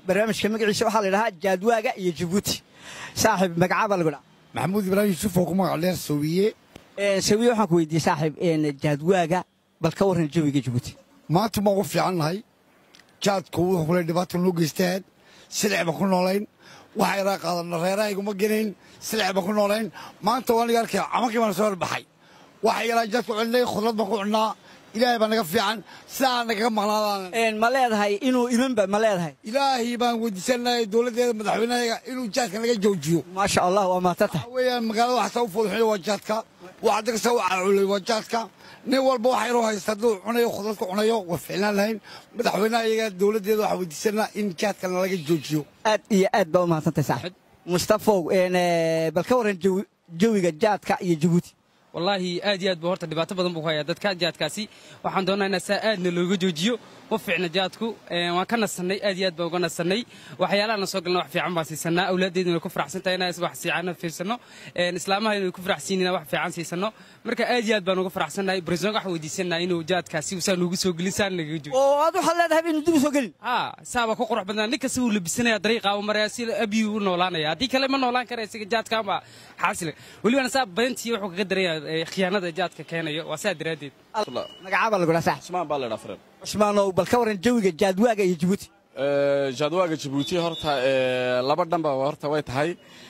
barnaamijka magaciisa waxaa la idhahaa jaadwaaga iyo jabuuti saaxiib magacaabaa lagu dhaha maxamuud ibraahim yuusuf oo ku magac dheer soowiye sawiye waxaan ku weydiiyey saaxiib jaadwaaga bal ka warran jawiga jabuuti maanta ma ugu fiican nahay jaadku wuxuu kule dhibaata noo geystaan silix baan ku noolayn waxa yaraa qaadana reerahayguma gelayn silix baan ku noolayn maanta waa niga arkaya camankii baan soo horbaxay waxa yaraa jaadku cunnay khudrad baan ku cunnaa ilaahay baa naga fiican sidaa nagaga maqnaadaan ma leedahay inuu imanba ma leedahay ilaahay baan weydiisanahay dowladdeeda madaxweynahayaga inuu jaadka naga joojiyo maasha allah waa maadsantahay waxa weeyaan magaalada waxaa u fuduxuya waa jaadka waxa degsa u caaculay waa jaadka nin walba waxa inuu haysta hadduu cunayo khudradka cunayo waa ficlaan lahayn madaxweynaha iyaga dowladdeeda waxaa weydiisanaa in jaadka nalaga joojiyo aad iyo aad baa u mahadsantahay saaxiib mustafow bal ka warran jawiga jaadka iyo jabuuti wallaahi aad iyo aad buu horta dhibaato badan buu ku hayaa dadka jaadkaasi waxaan doonaa inaa saa aadna looga joojiyo ma fiicna jaadku waan ka nasannay aad iyo aad baan uga nasannay waxyaalaha soo galna wax fiican baan siisanaa awlaaddeeduna way ku faraxsan tahay inaan wax fiican fiirsanno islaamahayna way ku faraxsiin inaan wax fiican siisanno marka aad iyo aad baan uga faraxsannahay president waxaan weydiisanaa inuu jaadkaasi saa noogu soo gelin saa nagaga joojiyo oo aad waxaad leedahay inuu dib u soo gelin haa saaba ku qurux badnaa nin kasta wuu labisanaya dariiqa u maraya si abiyu u noolaanaya haddii kale ma noolaan kara isaga jaadka ama xaasila welibana saa badantii wuxuu kaga daraya khiyaanada jaadka keenayo waa saa daraaddeed magacaabaa lagu dhaha saaxiib cusmaan baa laydhaa faren cusmaanow bal ka warran jawiga jaadwaaga iyo jabuuti jaadwaaga jabuuti horta laba dhanba horta way tahay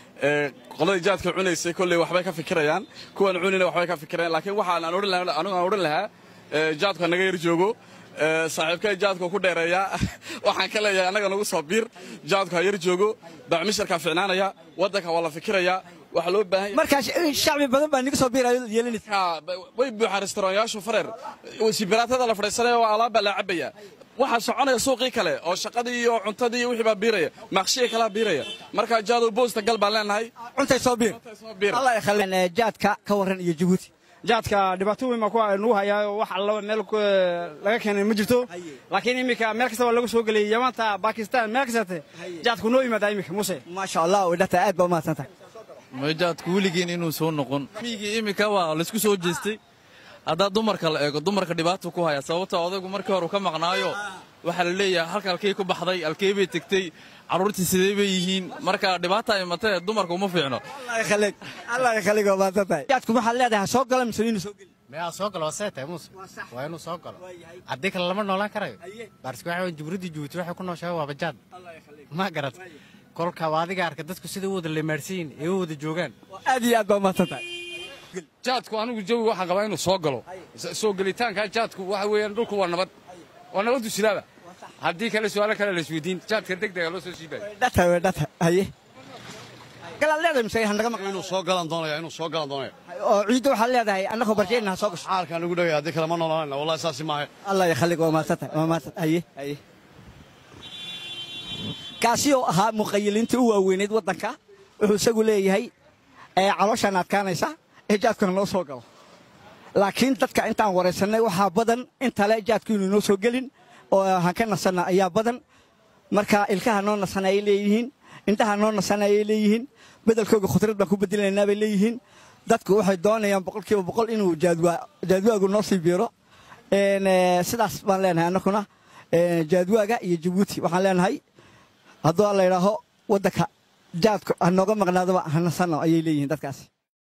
qoladii jaadka cunaysay kolley waxbay ka fikirayaan kuwan cunina waxbay ka fikirayaan laakiin waxaan aan odhan lahaa anigu aan odhan lahaa jaadku naga yar joogo saaxiibkay jaadku ku dheereeyaa waxaan ka leeyahay annaga nagu soo biir jaadku ha yar joogo bacmisharkaa ficnaanaya waddanka waa la fikirayaa waxaa loo baahan yahay markaas shacbi badan baa niga soo biirayo yeelanaysa way buuxaan restauranyaashu fareer sibiraatada la fadhiisanaya oo alaabbaa la cabaya waxaa soconaya suuqii kale oo shaqadii iyo cuntadii iyo wixii baa biiraya maqshiga kalaa biiraya marka jaadow boosta gal baan leenahay cuntay soo biir allah yakhalin jaadka ka warran iyo jabuuti jaadka dhibaato weyn baa ku nagu hayaa oo wax alla meel laga keenay ma jirto laakiin iminka meel kasta waa lagu soo geliyay yamaanta bakistan meel kastate jaadku noo yimaadaa iminka muse maasha allah dhata aad baa umahadsan tahay majaadku weligiin inuu soo noqon migii iminka waa laysku soo jeestay haddaa dumarka la eego dumarka dhibaata ku haya sababta odaygu markii hore ka maqnaayo waxaa la leeyahay halka alkey ku baxday alkey bay tegtey carruurtii sidee bay yihiin marka dhibaata imatee dumarka uma fiicno allah yakhaliga waa mahadsan tahay jaadku waxaad leedahay soo gala mise inuu soo geli miyaa soo galo waa seetahay muuse waa inuu soo galo haddii kale lama noolaan karayo baarska waxa jumhuuriyadda jabuuti waxay ku nooshahay waa bajaad ma garat kolka waa adiga arka dadku sida u wada leemaarsiyin ee u wada joogaan aad iyo aad baa umahadsan tahay jaadku anigu jawi waxaan qabaa inuu soo galo soo gelitaanka jaadku waxa weeyaan dhulku waa nabad waa nabaddu silaaba haddii kale su'aalo kale la isweydiin jaadka degdega loo soo siibayo dhata we dhata haye galaad leedahay mise hanaga maqla inuu soo galan doonaya inuu soo galan doonaya oo ciidda waxaad leedahay annagoo barjayna ha soo gasho xaalkaan ugu dhawaya haddii kale ma noolaanayna wallahi saasi maaha allah yakhaliga waa mahadsan tahay waa mahadsan haye haye kaasi oo ahaa muqayiliintii u waaweyneyd waddanka wuxuu isagu leeyahay calooshaan adkaanaysa ee jaadkuna noo soo galo laakiin dadka intaan waraysannay waxaa badan intale jaadku inuu noo soo gelin oo han ka nasanna ayaa badan marka ilkaha noo nasana ay leeyihiin indhaha noo nasana ayay leeyihiin bedelkooga khudrad baan ku bedelaynaa bay leeyihiin dadku waxay doonayaan boqolkiiba boqol inuu jaadwaagu noo sii biiro sidaas baan leenahay annakuna jaadwaaga iyo jabuuti waxaan leenahay hadduu la idhaaho waddanka jaadku ha nooga maqnaadaba ha nasanno ayay leeyihiin dadkaasi